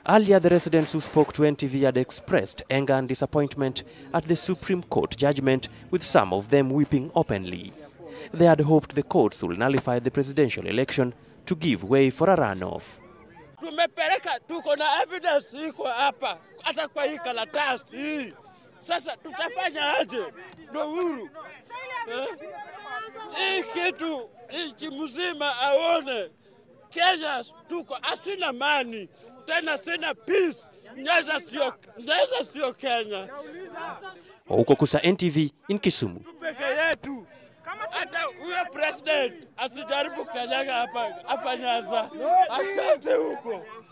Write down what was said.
Earlier, the residents who spoke to NTV had expressed anger and disappointment at the Supreme Court judgment, with some of them weeping openly. They had hoped the courts will nullify the presidential election to give way for a runoff. Tumepeleka, tuko na evidence iko hapa, hata kwa hii karatasi hii. Sasa tutafanya aje? Ndo huru eh? Hii kitu nchi mzima aone Kenya tuko asina mani tena, sina peace. Nyeza sio, Nyeza sio Kenya Huko Kusa NTV in Kisumu. peke yetu. Hata huyo president asijaribu kanyaga hapa hapa Nyanza, akate huko.